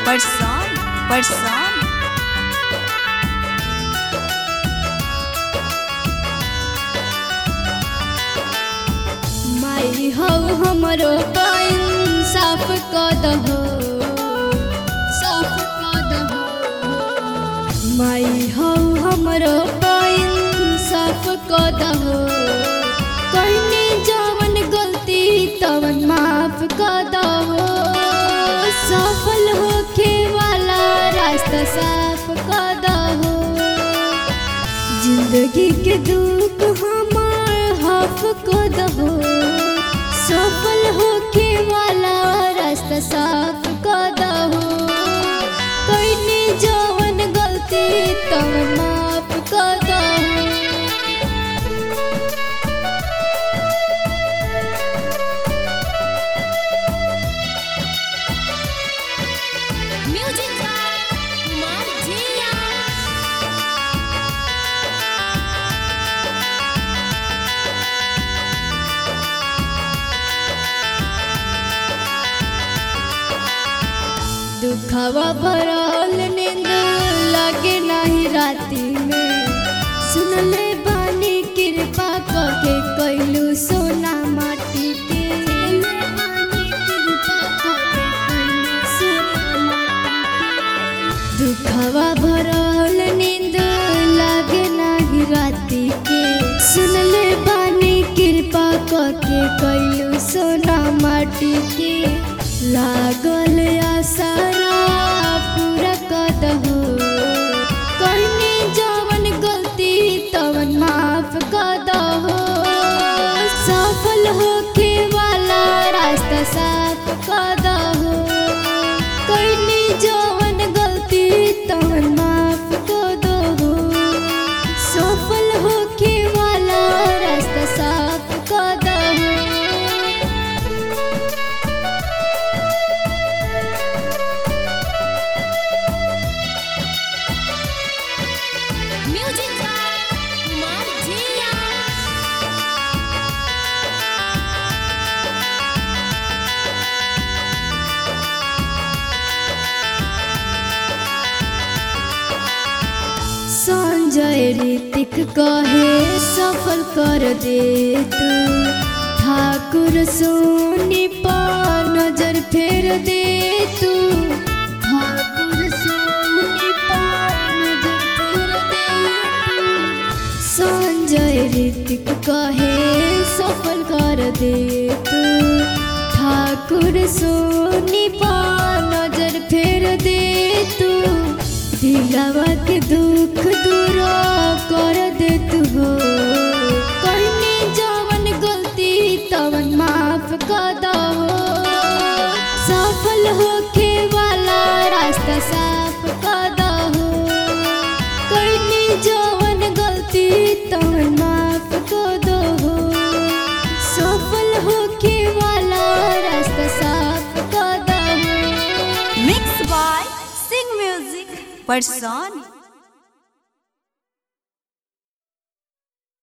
परसान परसान माई हो हमरो पाइन साफ क दहो साफ क दहो माई हो हमरो पाइन साफ क दहो कहनी जवन गलती तवन माफ क दहो सफल होखे वाला रास्ता साफ क दहो जिंदगी के दुख हमार हाफ को दहो सफल होके वाला रास्ता साफ को दहो कईनी जवन गलती तब माफ को दहो म्यूजिक कुमार जिया दुखवा भरल नींद लगे नहीं राती में सुनले बानी कृपा करके कैलू सोना माटी के दुखवा भरल नींद लगे नहीं राती के सुनले बानी कृपा करके कैलू सोना माटी के लागल आसारा पूरा कदहो कहनी जवन गलती तवन माफ कदहो सफल होके वाला रास्ता साफ कदहो कहनी जवन गलती तवन माफ कदहो सफल होके वाला रास्ता साफ कदहो म्यूजिक कुमार जिया संजय ऋतिक कहे सफल कर दे तू ठाकुर सोनी पर नजर फेर दे तू ठाकुर सोनी पर नजर फेर दे तू संजय ऋतिक कहे सफल कर दे तू ठाकुर सोनी पर नजर फेर दे तू दिलवा के दुख दूर कर दे तू हो कहनी जवन गलती तवन माफ कर दहो सफल होके वाला रास्ता साफ कर दहो कहनी जवन गलती तवन माफ कर दहो सफल होके वाला रास्ता साफ कर दहो मिक्स बाय सिंग म्यूजिक परसान